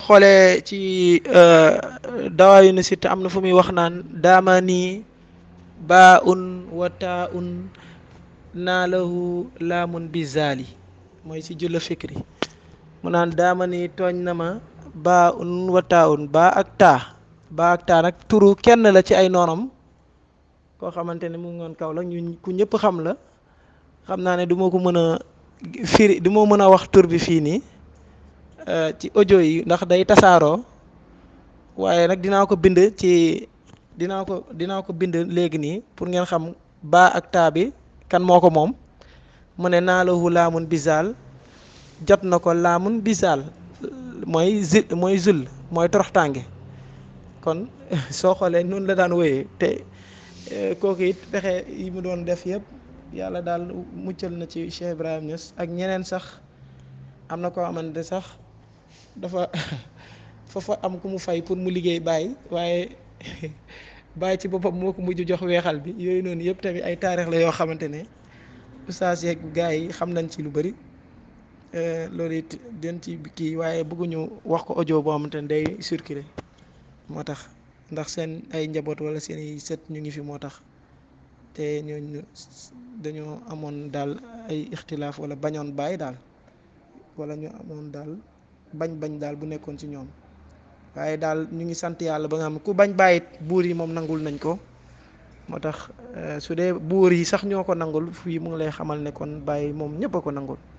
xoolee ci dawaayu na sitt am na fu muy wax naan daama nii baa un wa taa un naa lahu laamun bi zaali mooy si julla fikri mu naan daama nii tooñ na ma baa un wa taa un baa ak taa baa ak taa nag turu kenn la ci ay noonam koo xamante ne mu ngi woon kaw la ñu ku ñëpp xam la xam naa ne du ma ko mën a firi du ma mën a wax tur bi fii nii ci audio yi ndax day tasaaroo waaye nag dinaa ko bind ci dinaa ko dinaa ko bind léegi nii pour ngeen xam baa ak taa bi kan moo ko moom mu ne naa lahu laamun bisaal jot na ko laamun bisaal mooy zil mooy zul mooy toroxtànge kon soo xoolee noonu la daan wéyee te kooku it pexe yi mu doon def yëpp yàlla daal muccal na ci Cheikh Ibrahim Niass ak ñeneen sax am na koo xamante sax dafa foofa am ku mu fay pour mu liggéey bàyyi waaye bàyyi ci boppam moo ko mujj jox weexal bi yooyu noonu yëpp tamit ay taarix la yoo xamante ne oustaz yeeg gars yi xam nañ ci lu bëri loolu it den ci kii waaye bëgguñu wax ko audio boo xamante ne day circuler moo tax ndax seen ay njaboot wala seen i sët ñu ngi fi moo tax te ñooñu dañoo amoon daal ay ixtilaaf wala bañoon bàyyi daal wala ñu amoon daal bañ-bañ daal bu nekkoon ci ñoom waaye daal ñu ngi sant yàlla ba nga xam ku bañ bàyyit buur yi moom nangul nañ ko moo tax su dee buur yi sax ñoo ko nangul fii mu ngi lay xamal ne kon bàyyi moom ñëpp a ko nangul